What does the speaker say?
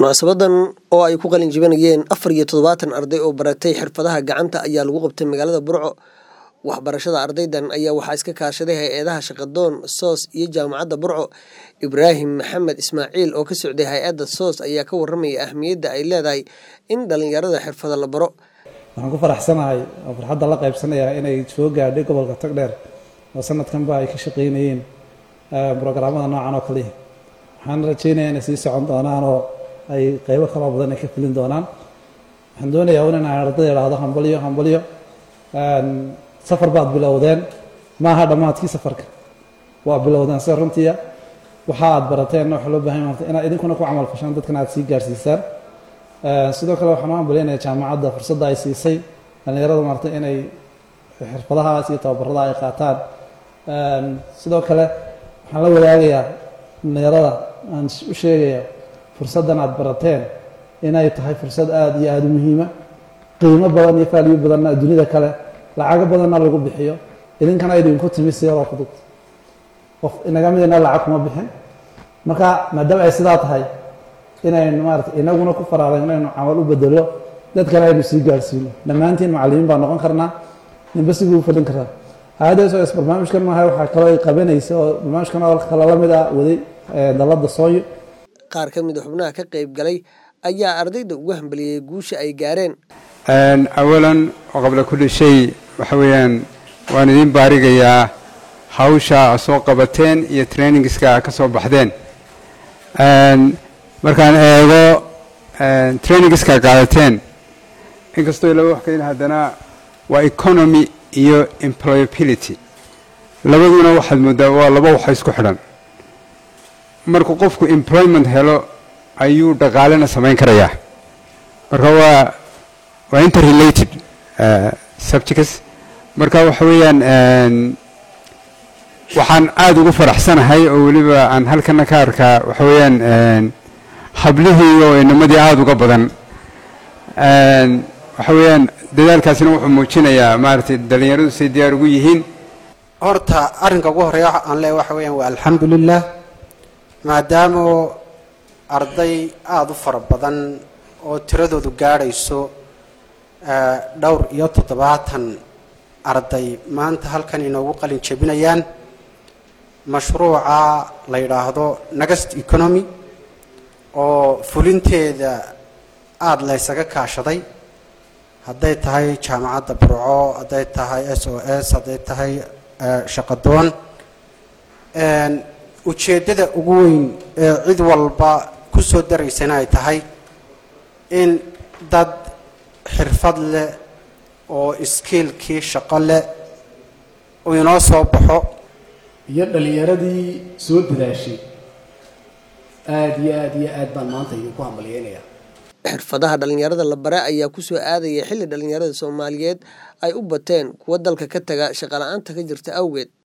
munaasabadan oo ay ku qalin jibinayeen afar iyo toddobaatan arday oo baratay xirfadaha gacanta ayaa lagu qabtay magaalada burco waxbarashada ardaydan ayaa waxaa iska kaashaday hay-adaha shaqadoon soos iyo jaamacadda burco ibraahim maxamed ismaaciil oo ka socday hay-adda soos ayaa ka waramaya ahmiyadda ay leedahay in dhalinyarada xirfada la baro waxaan ku faraxsanahay oo farxadda la qaybsanaya inay soo gaadhay gobolka tagdheer oo sanadkanba ay ka shaqeynayeen brograamada noocan oo kaliya waxaan rajeynaya inay sii socon doonaan oo ay qeybo kaloo badan ay ka fulin doonaan waxaan doonayaa un inaan ardayda idhaahdo hambalyo hambalyo safar baad bilowdeen maaha dhammaadkii safarka waa bilowdeen sida runtiia waxa aad barateenna waxaa loo bahan yahay inaad idinkuna ku camal fashaan dadkana aad sii gaarsiisaan sidoo kale waxaan u ambaleynayaa jaamacadda fursadda ay siisay dhallinyarada maartay inay xirfadahaas iyo tababarada ay qaataan sidoo kale waxaan la wadaagayaa dhallinyarada aan u sheegaya fursaddan aad barateen inay tahay fursad aada iyo aada u muhiima qiimo badan iyo faaliyo badanna adduunyada kale lacago badanna lagu bixiyo idinkana idinku timi siyadoo fudud qof inaga midina lacag kuma bixin marka maadaama ay sidaa tahay inaynu maarata inaguna ku faraadan inaynu camal u bedelo dad kale aynu sii gaarsiino dhammaantiin macallimiin baan noqon karnaa ninba siguu u fadhin karaa hay-adda sos barnaamijkan maaha waxaa kaloo ay qabanaysa oo barnaamijkan oo kale la mid ah waday dalladda sooyo qaar ka mid a xubnaha ka qayb galay ayaa ardayda ugu hambaliyey guusha ay gaareen awalan qabla kulli shay waxa weeyaan waan idiin baarigayaa hawsha a soo qabateen iyo trainingska ka soo baxdeen markaan eego trainingska qaadateen inkastoo laba wax ka yidhi haddana waa economy iyo employability labaduna waxaad mooddaa waa laba waxa isku xidhan markuu qofku employment helo ayuu dhaqaalena samayn karayaa marka waa waa interrelated subjects marka waxa weeyaan waxaan aada ugu faraxsanahay oo weliba aan halkana ka arkaa waxa weeyaan hablihii oo inamadii aada uga badan waxa weeyaan dadaalkaasina wuxuu muujinayaa maaragtay dhallinyaradu say diyaar ugu yihiin horta arrinka ugu horreeya aan leeya waxa weeyaan waa alxamdulilah maadaama arday aada u fara badan oo tiradoodu gaadhayso dhowr iyo toddobaatan arday maanta halkan inoogu qalin jebinayaan mashruuca la yidhaahdo next economy oo fulinteeda aada laysaga kaashaday hadday tahay jaamacadda burco hadday tahay s o s hadday tahay shaqadoon ujeeddada ugu weyn ee cid walba ku soo daraysana ay tahay in dad xirfad leh oo iskiilkii shaqo leh uu inoo soo baxo iyo dhallinyaradii soo dadaashay aada iyo aada iyo aad baan maanta idinku hambalyeynaya xirfadaha dhalinyarada la bare ayaa kusoo aadaya xilli dhalinyarada soomaaliyeed ay u bateen kuwa dalka ka taga shaqala-aanta ka jirta awgeed